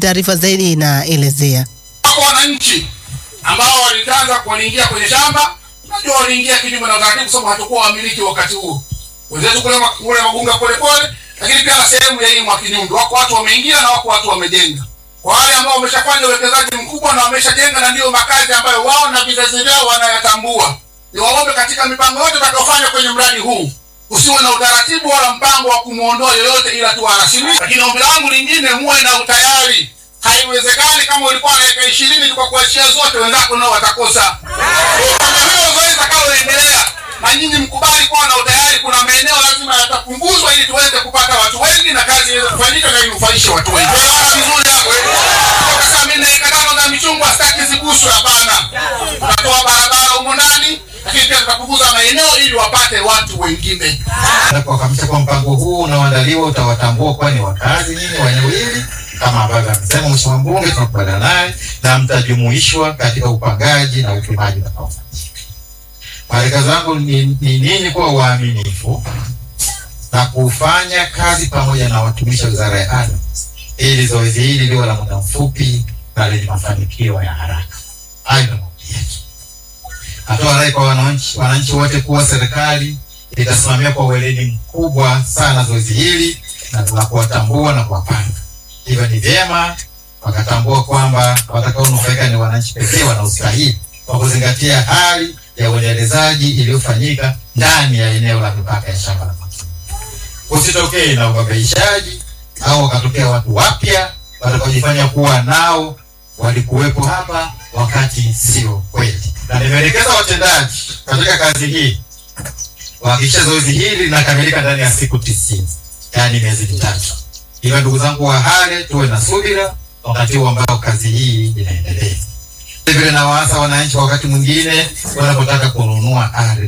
taarifa zaidi inaelezea. Wako wananchi ambao walitanza waliingia kwenye shamba, najua waliingia kinyume na utaratibu, sababu hatakuwa wamiliki wakati huo. Wenzetu kule ma- kule Magunga pole pole, lakini pia na sehemu ya hii Mwakinyundo, wako watu wameingia na wako watu wamejenga. Kwa wale ambao wameshafanya uwekezaji mkubwa na wameshajenga na ndiyo makazi ambayo wao na vizazi vyao wanayatambua, ni waombe katika mipango yote utakayofanya kwenye mradi huu usiwe na utaratibu wala mpango wa kumwondoa yoyote, ila tu arasimishe. Lakini ombi langu lingine, muwe na utayari. Haiwezekani kama ulikuwa na eka ishirini kwa kuachia zote, wenzako nao watakosa. Kama hilo zoezi litakaloendelea, na nyinyi mkubali kuwa na utayari. Kuna maeneo lazima yatapunguzwa ili tuweze kupata watu wengi na kazi iweze kufanyika na inufaishe watu wengi. Tuelewana vizuri hapo eh? Toka saa mimi na eka tano za michungwa sitaki ziguswe, hapana. Tutatoa barabara humo ndani, lakini pia tutapunguza maeneo ili wapate watu wengine. na kuhakikisha kwa mpango huu unaoandaliwa utawatambua kuwa ni wakazi nyinyi wa eneo hili kama ambavyo amesema Mheshimiwa Mbunge, tunakubaliana naye na mtajumuishwa katika upangaji na upimaji utakaofanyika. Maeleka zangu ni ni nini? Kuwa waaminifu na kufanya kazi pamoja na watumishi wa Wizara ya Ardhi ili zoezi hili liwe la muda mfupi na lenye mafanikio ya haraka. Hayo ndio maombi yetu. Natoa rai kwa wananchi wananchi wote kuwa serikali itasimamia kwa weledi mkubwa sana zoezi hili na la kuwatambua na kuwapanga. Hivyo ni vyema wakatambua kwamba watakaonufaika ni wananchi pekee wanaostahili kwa kuzingatia hali ya uendelezaji iliyofanyika ndani ya eneo la mipaka ya shamba la Maksudi. Usitokee na ubabaishaji au wakatokea watu wapya watakaojifanya kuwa nao walikuwepo hapa wakati sio kweli. Na nimeelekeza watendaji katika kazi hii kuhakikisha zoezi hili linakamilika ndani ya siku tisini, yaani miezi mitatu. Hivyo ndugu zangu wa Hale, tuwe na subira wakati huu ambao kazi hii inaendelea. Vile na waasa wananchi, wakati mwingine wanapotaka kununua ardhi,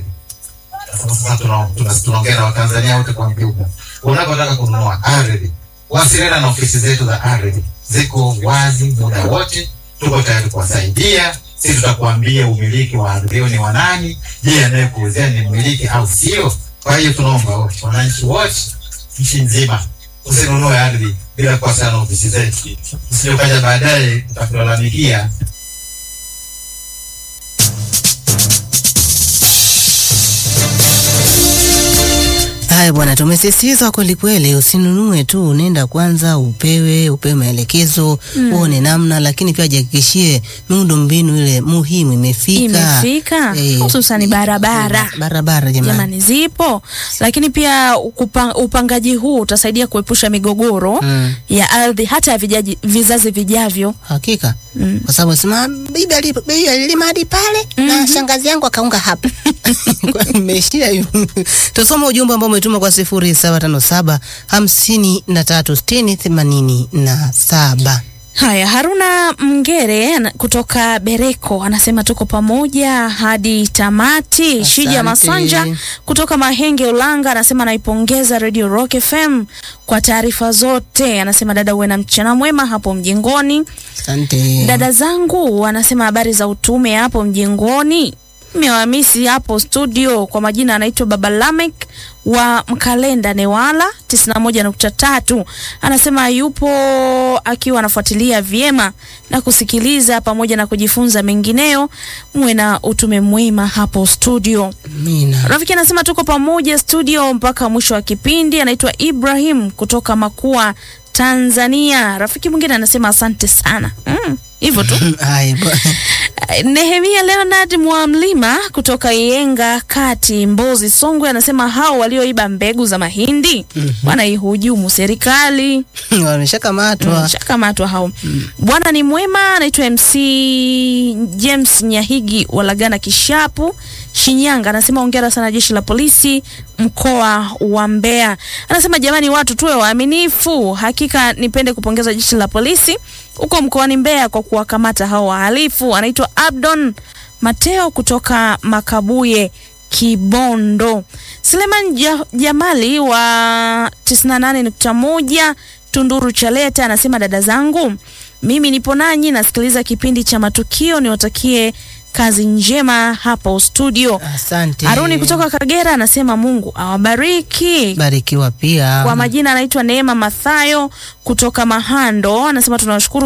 sasa tuna- tuna- tunaongea na Watanzania wote kwa mjumla, unapotaka kununua ardhi, wasiliana na ofisi zetu za ardhi, ziko wazi muda wote, tuko tayari kuwasaidia. Sisi tutakuambia umiliki wa ardhi hiyo ni wa nani, je, anayekuuzia ni mmiliki au sio? Kwa hiyo tunaomba wote, wananchi wote nchi nzima, usinunue ardhi bila kuwasiliana na ofisi zetu, usije ukaja baadaye utakulalamikia Haya bwana, tumesisitiza kweli kweli, usinunue tu, nenda kwanza upewe upewe maelekezo uone namna, lakini pia jihakikishie miundo mbinu ile muhimu imefika, imefika Eh, hususani barabara barabara jamani. jamani zipo lakini pia ukupa, upangaji huu utasaidia kuepusha migogoro Mm, ya ardhi hata ya vijaji, vizazi vijavyo hakika mm. kwa sababu sema bibi ali- bibi alilima hadi pale na shangazi yangu akaunga hapa Kwa imeishia hivyo. Tusome ujumbe ambao umetuma kwa sifuri saba tano saba hamsini na tatu sitini themanini na saba. Haya, Haruna Mngere ana- kutoka Bereko anasema tuko pamoja hadi tamati. Asante. Shija Masanja kutoka Mahenge Ulanga anasema naipongeza Radio Rock FM kwa taarifa zote. Anasema dada, uwe na mchana mwema hapo mjengoni. Asante. Dada zangu anasema habari za utume hapo mjengoni, mmewamisi hapo studio. Kwa majina anaitwa Baba Lamek wa Mkalenda Newala 91.3. Anasema yupo akiwa anafuatilia vyema na kusikiliza pamoja na kujifunza mengineyo. Muwe na utume mwema hapo studio. Amina. Rafiki anasema tuko pamoja studio mpaka mwisho wa kipindi. Anaitwa Ibrahim kutoka Makua, Tanzania. Rafiki mwingine anasema asante sana. Mm, hivyo tu. Haya bwana. Nehemia Leonard Mwamlima kutoka Iyenga Kati, Mbozi, Songwe anasema hao walioiba mbegu za mahindi wanaihujumu serikali. Wameshakamatwa. Shakamatwa hao. Bwana ni mwema, anaitwa MC James Nyahigi Walagana Kishapu, Shinyanga. Anasema hongera sana jeshi la polisi mkoa wa Mbeya. Anasema jamani, watu tuwe waaminifu. Hakika nipende kupongeza jeshi la polisi huko mkoani Mbeya kwa kuwakamata hao wahalifu. Anaitwa Abdon Mateo kutoka Makabuye Kibondo. Suleiman ja Jamali wa 98.1 Tunduru Chaleta anasema dada zangu, mimi nipo nanyi, nasikiliza kipindi cha matukio, niwatakie kazi njema hapo studio. Asante. Haruni kutoka Kagera anasema Mungu awabariki. Barikiwa pia. Kwa majina anaitwa Neema Mathayo kutoka Mahando, anasema tunawashukuru